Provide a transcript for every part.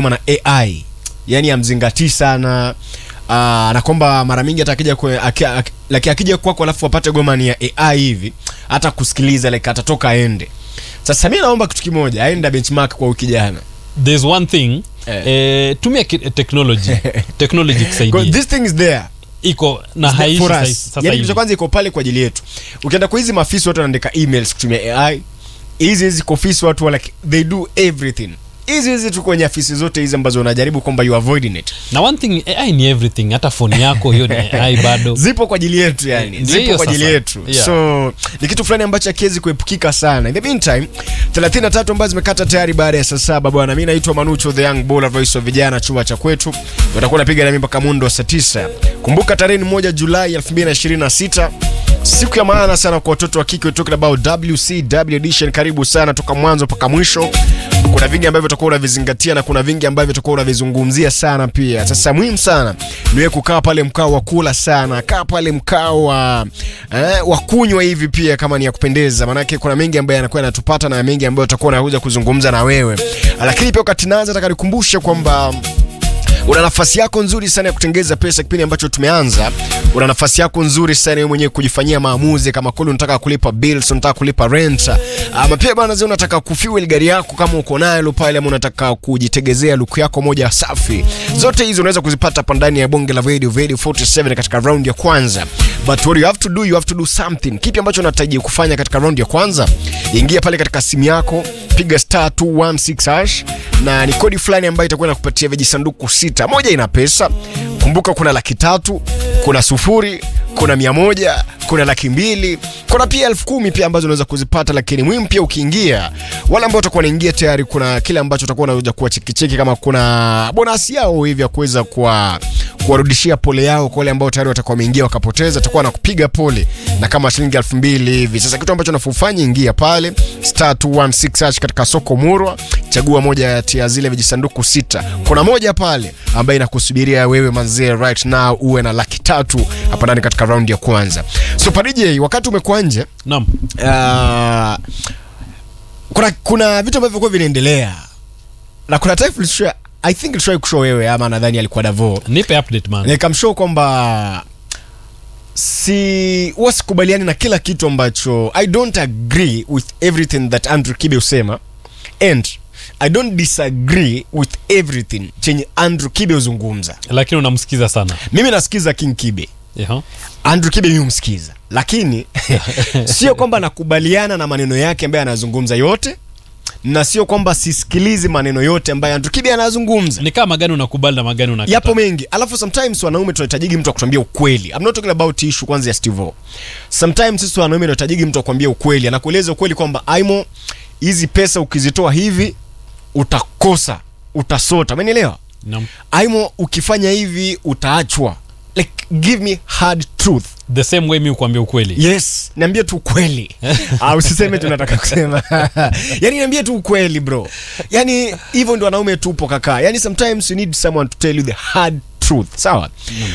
na ai yani amzingatii sana uh, na kwamba mara mingi hata akija kwe- aki- aki- like akija kwako alafu apate goma ni ya ai hivi hata kusikiliza like atatoka aende sasa mi naomba kitu kimoja aenda benchmark kwa wiki jana there's one thing Eh. eh, tumia ki- technology technology Because kusaidia this thing is there iko na It's there haishi for sasa- us. sasa yani kitu hivi cha kwanza iko pale kwa ajili yetu ukienda kwa hizi maafisi watu wanaandika emails kutumia ai hizi hizi kwa ofisi watu wa like they do everything hizi hizi tu kwenye afisi zote hizi ambazo unajaribu kwamba you avoiding it na one thing ai ni everything hata phone yako hiyo ni ai bado zipo kwa ajili yetu yani Ndio zipo hiyo kwa ajili sasa. yetu Yeah. so ni kitu fulani ambacho akiwezi kuepukika sana in the meantime 33 ambazo zimekata tayari baada ya saa saba bwana mi naitwa manucho the young baller voice of vijana chumba cha kwetu utakuwa napiga nami mpaka mundo wa saa 9 kumbuka tarehe ni moja julai 2026 siku ya maana sana kwa watoto wa kike we're talking about wcw edition karibu sana toka mwanzo mpaka mwisho kuna vingi ambavyo utakuwa unavizingatia na kuna vingi ambavyo utakuwa unavizungumzia sana pia sasa muhimu sana niwe kukaa pale mkao wa kula sana kaa pale mkao wa eh, wa kunywa hivi pia kama ni ya kupendeza maanake kuna mengi ambayo yanakuwa yanatupata na mengi ambayo utakuwa unakuja kuzungumza na wewe lakini pia wakati naanza nataka nikumbushe kwamba una nafasi yako nzuri sana ya kutengeza pesa kipindi ambacho tumeanza una nafasi yako nzuri sana wewe mwenyewe kujifanyia maamuzi kama kweli unataka kulipa bills unataka kulipa rent ama pia bana zio unataka kufuel gari yako kama uko nayo pale ama unataka kujitegezea luku yako moja safi zote hizo unaweza kuzipata hapa ndani ya bonge la radio radio 47 katika round ya kwanza but what you have to do you have to do something kipi ambacho unahitaji kufanya katika round ya kwanza ingia pale katika simu yako piga star 216 hash na ni kodi fulani ambayo itakuwa inakupatia vijisanduku sita moja ina pesa kumbuka kuna laki tatu kuna sufuri kuna mia moja kuna laki mbili kuna pia elfu kumi pia ambazo unaweza kuzipata lakini muhimu pia ukiingia wale ambao utakuwa unaingia tayari kuna kile ambacho utakuwa unaweza kuwa chekicheki kama kuna bonasi yao hivi ya kuweza kuwa kuwarudishia pole yao kwa wale ambao tayari watakuwa wameingia wakapoteza atakuwa nakupiga pole na kama shilingi elfu mbili hivi sasa kitu ambacho nafufanya ingia pale star 216 hash katika soko murwa chagua moja kati ya zile vijisanduku sita kuna moja pale ambayo inakusubiria wewe manzee right now uwe na laki tatu hapa ndani katika raundi ya kwanza so padj wakati umekuwa nje naam uh, kuna, kuna vitu ambavyo kuwa vinaendelea na kuna time tulishow- i think tulishawahi kushow wewe ama nadhani alikuwa davo nipe update man nikamshow kwamba si huwa sikubaliani na kila kitu ambacho i don't agree with everything that andrew kibe husema and i don't disagree with everything chenye andrew kibe huzungumza lakini unamsikiza sana mimi nasikiza king kibe Yaha. andrew kibe mimi humsikiza lakini sio kwamba nakubaliana na maneno yake ambaye anazungumza yote na sio kwamba sisikilizi maneno yote ambayo andrew kibe anazungumza ni kama magani unakubali na magani unakataa. yapo mengi alafu sometimes wanaume tunahitajigi mtu akuambia ukweli I'm not talking about issue kwanza ya Steve sometimes sisi wanaume tunahitajigi mtu akwambia ukweli anakueleza ukweli kwamba aimo hizi pesa ukizitoa hivi utakosa utasota umenielewa Naam. aimo ukifanya hivi utaachwa like give me hard truth the same way mi ukuambia ukweli yes niambie tu ukweli Ah, usiseme tunataka kusema yani niambie tu ukweli bro yani hivyo ndio wanaume tupo kaka yani sometimes you need someone to tell you the hard truth sawa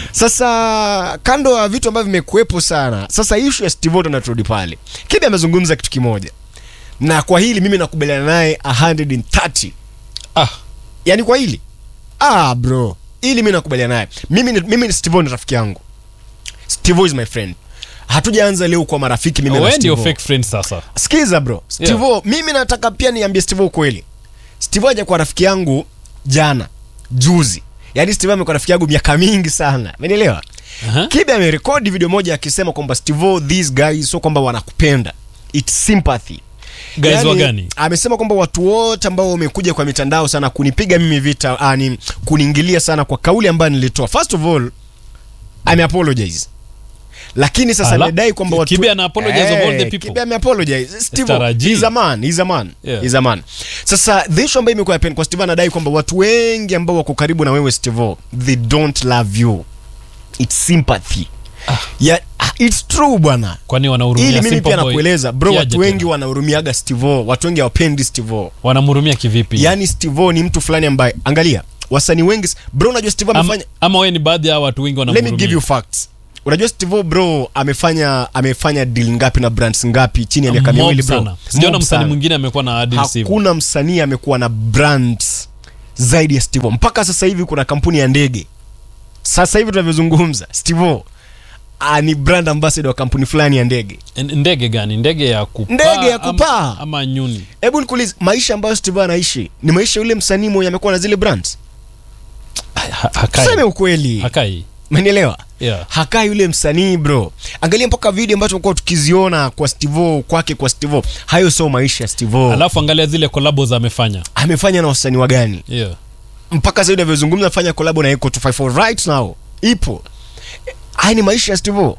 sasa kando ya vitu ambavyo vimekuwepo sana sasa ishu ya stivoto naturudi pale kibi amezungumza kitu kimoja na kwa hili mimi nakubaliana naye 130 ah, yani kwa hili ah bro ili mi nakubaliana naye mimi ni- mimi ni Steve ni rafiki yangu Steve is my friend hatujaanza leo kwa marafiki mimi na we ndio Steve fake friend sasa sikiza bro Steve mimi nataka pia niambie Steve ukweli Steve haja kwa rafiki yangu jana juzi yaani Steve amekuwa rafiki yangu miaka mingi sana umenielewa Aha. Kibe amerekodi video moja akisema kwamba Steve these guys sio kwamba wanakupenda it's sympathy Guys wa gani? amesema kwamba watu wote ambao wamekuja kwa mitandao sana kunipiga mimi vita ani kuniingilia sana kwa kauli ambayo nilitoa first of all ame apologize lakini sasa Ala, amedai kwamba watu Kibe ana apologize of all the people. Kibe ame apologize Steve Tarajii. he's a man he's a man Yeah. he's a man sasa the issue ambayo imekuwa happen kwa Steve anadai kwamba watu wengi ambao wako karibu na wewe Steve they don't love you it's sympathy yeah, it's true bwana kwani wanahurumia ili mimi Simple pia Boy? nakueleza bro Kiaje watu tena? wengi wanahurumiaga stevo watu wengi hawapendi stevo wanamhurumia kivipi yaani stevo ni mtu fulani ambaye angalia wasanii wengi bro unajua stevo Am- amefanya ama we ni baadhi ya watu wengi let me give wanamhurumia you facts unajua stevo bro amefanya amefanya deal ngapi na brands ngapi chini ya miaka Mob miwili bro sana. sijaona Mob msanii sana. mwingine amekuwa na deals hivyo. hakuna msanii amekuwa na brands zaidi ya Steve O. mpaka sasa hivi kuna kampuni ya ndege sasa hivi tunavyozungumza Steve O, ah, ni brand ambassador wa kampuni fulani ya ndege N- ndege gani ndege ya kupaa Ndege ya ama- kupaa. ama, nyuni hebu nikuulize maisha ambayo Steve O anaishi ni maisha yule msanii mwenye amekuwa na zile brands Ha- hakai. tuseme ukweli hakai umenielewa yeah. hakaa yule msanii bro angalia mpaka video ambazo tumekuwa tukiziona kwa Stivo kwake kwa Stivo hayo sio maisha ya Stivo alafu angalia zile collabos amefanya amefanya na wasanii wa gani yeah. mpaka sasa hivi unavyozungumza fanya collab na Eco 254 right now ipo haya ni maisha ya Stivo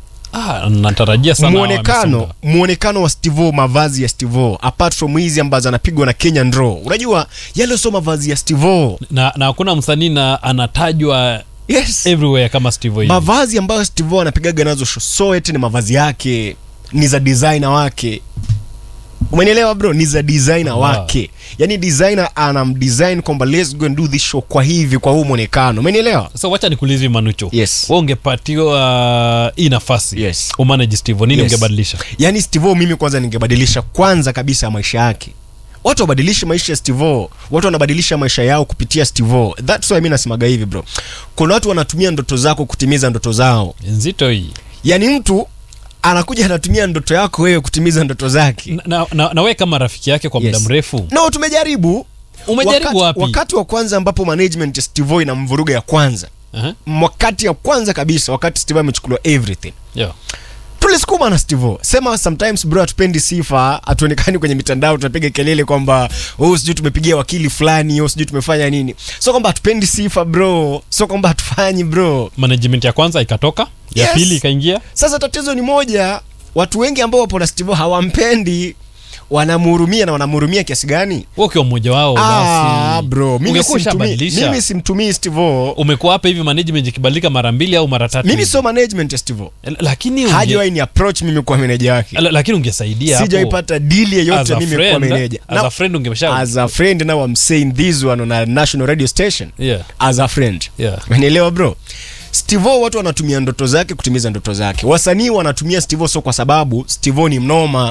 ah, natarajia sana hawa muonekano wamesonga. muonekano wa Stivo mavazi ya Stivo apart from hizi ambazo anapigwa na Kenyan Draw unajua yale sio mavazi ya Stivo na na hakuna msanii na anatajwa yes everywhere kama Steve hivi. mavazi ambayo Steve anapigaga nazo show so eti ni mavazi yake ni za designer wake umenielewa bro ni za designer Wow. wake yani designer anamdesign kwamba let's go and do this show kwa hivi kwa huu mwonekano umenielewa Sasa wacha nikuulize hivi Manucho. Yes. Wewe ungepatiwa hii nafasi. Yes. Umanage Steve, nini Yes. ungebadilisha? yani Steve mimi kwanza ningebadilisha kwanza kabisa maisha yake watu wabadilishe maisha ya Steve watu wanabadilisha maisha yao kupitia Steve that's why mimi nasemaga hivi bro kuna watu wanatumia ndoto zako kutimiza ndoto zao Nzito hii. yaani mtu anakuja anatumia ndoto yako wewe kutimiza ndoto zake Na, na, na, na wewe kama rafiki yake kwa muda Yes. mrefu. no tumejaribu Umejaribu wakati, wapi? wakati wa kwanza ambapo management ya Steve ina mvuruga ya kwanza Aha. wakati ya kwanza kabisa wakati Steve amechukuliwa everything Yeah. tulisukuma na Steve sema sometimes bro hatupendi sifa hatuonekani kwenye mitandao tunapiga kelele kwamba oh sijui tumepigia wakili fulani oh sijui tumefanya nini so kwamba hatupendi sifa bro so kwamba hatufanyi bro Management ya kwanza ikatoka, ya Yes. pili ikaingia. sasa tatizo ni moja watu wengi ambao wapo na Steve hawampendi wanamhurumia na wanamhurumia kiasi gani Wewe ukiwa mmoja wao Ah, basi. bro mimi ungekuwa simtumii ushabadilisha. mimi simtumii Steve Umekuwa hapa hivi management ikibadilika mara mbili au mara tatu. mimi hivi. sio management ya Steve L- lakini unge, hajawahi ni approach mimi kwa meneja wake L- lakini ungesaidia hapo. sijaipata deal As yeyote a mimi kwa friend, meneja as a friend ungemsha as a friend now I'm saying this one on a national radio station Yeah. as a friend Yeah. Unielewa bro Steve watu wanatumia ndoto zake kutimiza ndoto zake wasanii wanatumia Steve so kwa sababu Steve ni mnoma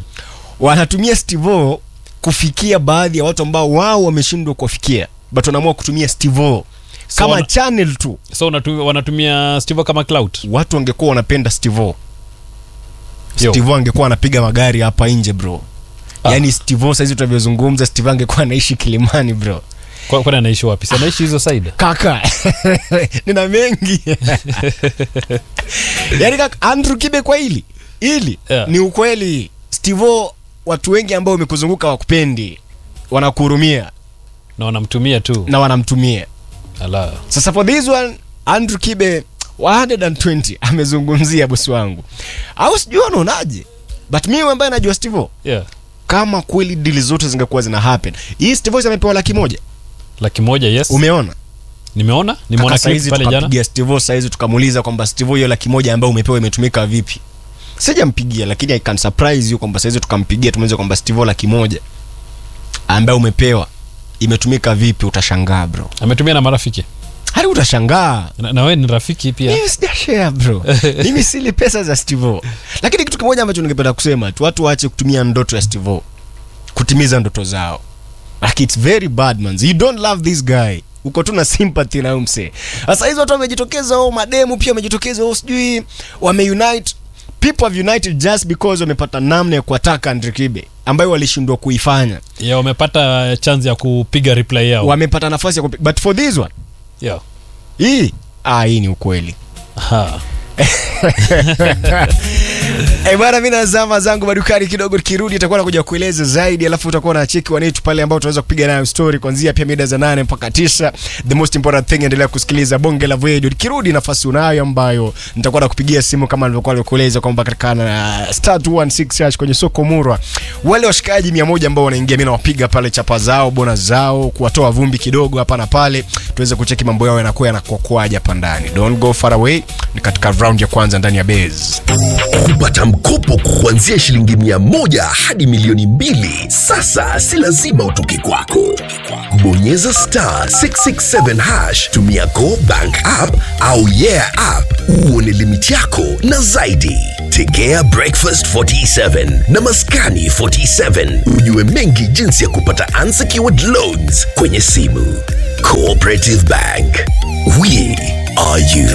wanatumia Steve kufikia baadhi ya watu ambao wao wameshindwa kuwafikia but wanaamua kutumia Steve kama wana- channel tu So unatumia, wanatumia Steve kama clout. watu wangekuwa wanapenda Steve Yo. Steve angekuwa anapiga magari hapa nje bro Ah. yaani Steve saizi tunavyozungumza Steve angekuwa anaishi Kilimani bro Kwa- Kwani anaishi wapi? Si anaishi hizo side? kaka nina mengi yaani kaka Andrew Kibe kwa hili hili Yeah. ni ukweli Steve watu wengi ambao wamekuzunguka wakupendi wanakuhurumia Na wanamtumia tu. na wanamtumia Ala. sasa for this one Andrew Kibe 120 amezungumzia bosi wangu au sijui wanaonaje but mimi ambaye najua Steve Yeah. kama kweli dili zote zingekuwa zina happen hii Steve amepewa laki moja Laki moja yes. umeona Nimeona, nimeona Kaka clip saizi pale jana. tukampigia Steve saizi tukamuuliza kwamba Steve hiyo laki moja ambayo umepewa imetumika vipi sijampigia lakini I can surprise you kwamba saizi tukampigia tumeuliza kwamba Steve laki moja ambayo umepewa imetumika vipi utashangaa bro Ametumia na marafiki. hadi utashangaa Na, na wewe ni rafiki pia. mimi sijashare bro mimi sili pesa za Steve lakini kitu kimoja ambacho ningependa kusema tu watu waache kutumia ndoto ya Steve kutimiza ndoto zao like it's very bad man you don't love this guy uko tu na sympathy na huyu msee sasa hizo watu wamejitokeza oh mademu pia wamejitokeza oh sijui wameunite people have united just because wamepata namna ya kuataka Andre Kibe ambayo walishindwa kuifanya Ya wamepata chance ya kupiga reply yao. wamepata nafasi ya kupi- but for this one Yeah. hii ah hii ni ukweli Aha. Eh bwana, mimi nazama zangu madukani kidogo, tukirudi itakuwa nakuja kueleza zaidi, alafu utakuwa na cheki wanetu pale ambao tunaweza kupiga nayo story kuanzia pia mida za nane mpaka tisa. The most important thing, endelea kusikiliza bonge la video. Nikirudi nafasi unayo ambayo nitakuwa nakupigia simu kama nilivyokuwa nilikueleza kwamba katika na star 216 hash kwenye soko Murwa, wale washikaji 100 ambao wanaingia, mimi nawapiga pale chapa zao, bona zao, kuwatoa vumbi kidogo hapa na pale, tuweze kucheki mambo yao yanakuwa yanakuwa kwaje hapa ndani. Don't go far away, ni katika round ya kwanza ndani ya base. Pata mkopo kuanzia shilingi mia moja hadi milioni mbili. Sasa si lazima utoke kwako. Bonyeza star 667 hash, tumia Go Bank app au Yeah app uone limiti yako na zaidi. Tegea Breakfast 47 na Maskani 47 ujue mengi jinsi ya kupata unsecured loans kwenye simu. Cooperative Bank, we are you.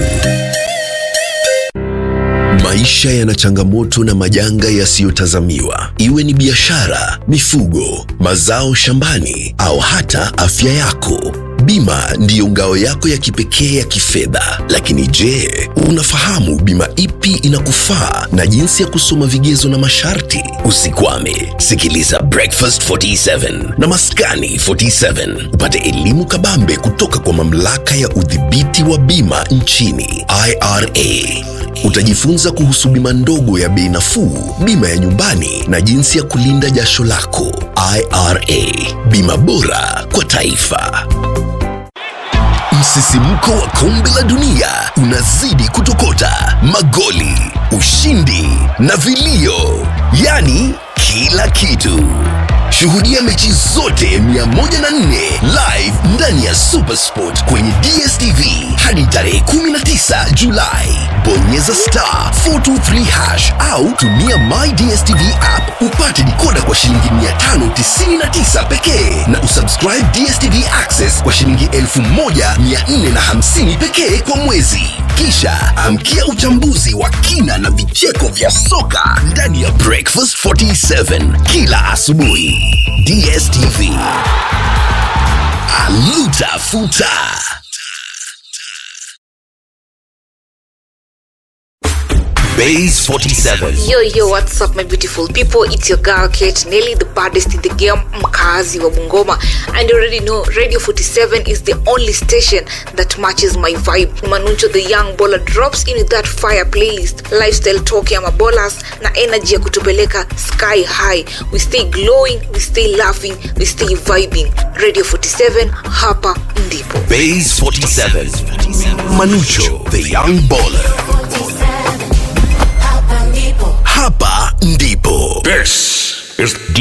Maisha yana changamoto na majanga yasiyotazamiwa, iwe ni biashara, mifugo, mazao shambani au hata afya yako. Bima ndiyo ngao yako ya kipekee ya kifedha. Lakini je, unafahamu bima ipi inakufaa na jinsi ya kusoma vigezo na masharti? Usikwame, sikiliza Breakfast 47 na Maskani 47 upate elimu kabambe kutoka kwa mamlaka ya udhibiti wa bima nchini IRA. Utajifunza kuhusu bima ndogo ya bei nafuu, bima ya nyumbani na jinsi ya kulinda jasho lako. IRA, bima bora kwa taifa. Msisimko wa kombe la dunia unazidi kutokota, magoli, ushindi na vilio, yaani kila kitu. Shuhudia mechi zote 104 live ndani ya Supersport kwenye DStv hadi tarehe 19 Julai. Bonyeza star 423 hash au tumia My DStv app upate dikoda kwa shilingi 599 pekee na usubscribe DStv Access kwa shilingi 1450 pekee kwa mwezi. Kisha amkia uchambuzi wa kina na vicheko vya soka ndani ya Breakfast 47 kila asubuhi. DStv. Aluta futa. Base 47. Yo, yo, what's up, my beautiful people? It's your girl, Kate Nelly, the baddest in the game, mkazi wa Bungoma. And you already know, Radio 47 is the only station that matches my vibe. Manuncho the young baller drops in with that fire playlist, lifestyle talk ya mabolas na energy ya kutupeleka sky high. We stay glowing, we stay laughing, we stay vibing. Radio 47, hapa ndipo. Base 47. Manucho, the young baller. Hapa ndipo. This is